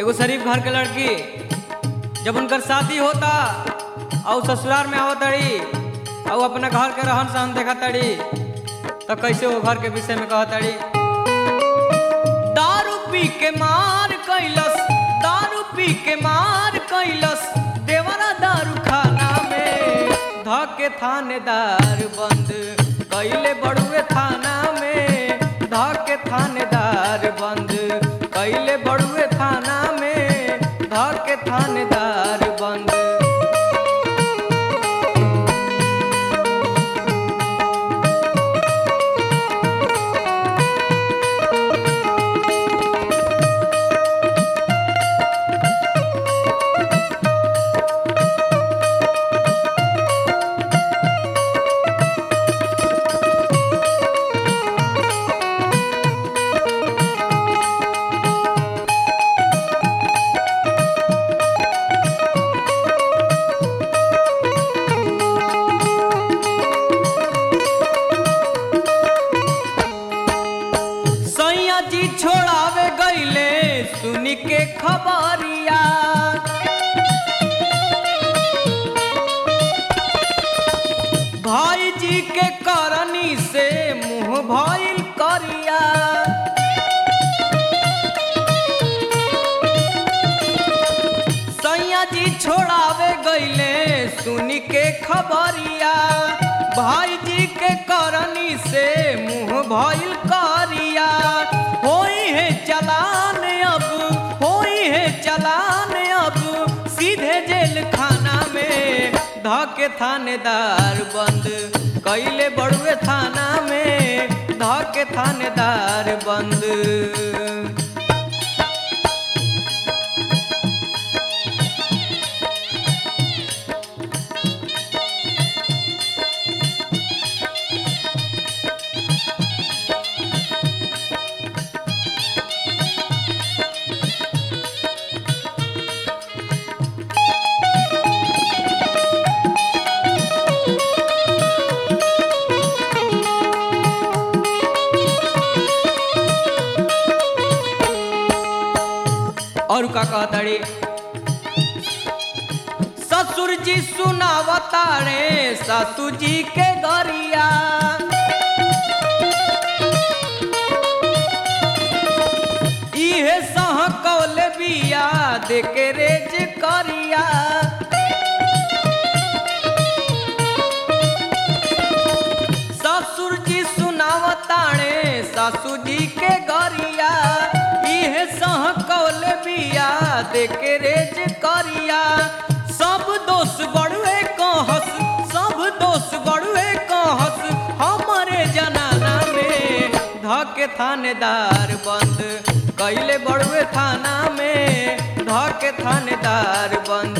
एगो शरीफ घर के लड़की जब उनकर शादी होता और ससुराल में आवत तड़ी और अपना घर के रहन सहन देखा तड़ी तो कैसे वो घर के विषय में कहत तड़ी दारू पी के मार कैलस दारू पी के मार कैलस देवरा दारू खाना में धके थानेदार बंद कैले बड़ुए थाना में धके थानेदार बंद कैले बड़ुए थाना में धके थानेदार बंद सैया जी छोड़ावे गईले सुनी के खबरिया भाई जी के करनी से मुंह भइल करिया सैया जी छोड़ावे गईले सुनी के खबरिया भाई जी के करनी से मुंह भइल करिया होई है चलान अब होई है चलान अब सीधे जेल खाना में धके थानेदार बंद कैले बड़ुए थाना में धके थानेदार बंद और का कहताड़ी ससुर जी सुनावतारे सासू जी के गरिया इहे सह कौल बिया देके रेज करिया ससुर जी सुनावताणे सासू जी के गरिया इहे सह कौल बिया देके रेज करिया सब दोष बड़ुए कहस सब दोष बड़ुए कहस हमारे जनाना में धके थानेदार बंद कैले बड़ुए थाना में धके थानेदार बंद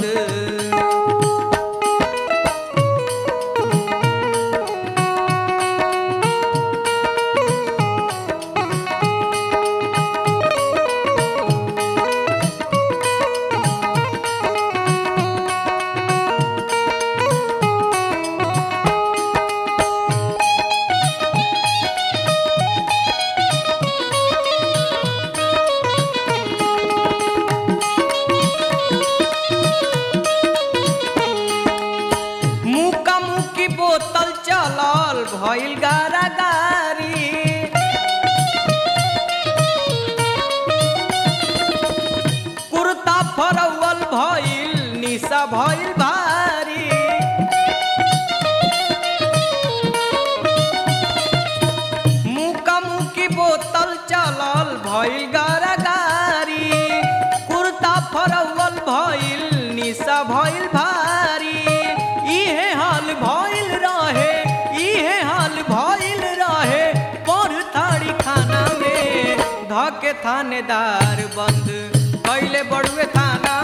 मुका मुकी बोतल चलल भइल गारा गारी कुर्ता फरवल भइल निशा भइल भारी मुका मुकी बोतल चलल भइल गारा गारी कुर्ता फरवल भइल निशा भइल भारी इहे हाल भइल रहे इहे हाल भइल रहे पर थाड़ी खाना में धके थानेदार बंद कैले बड़ुए थाना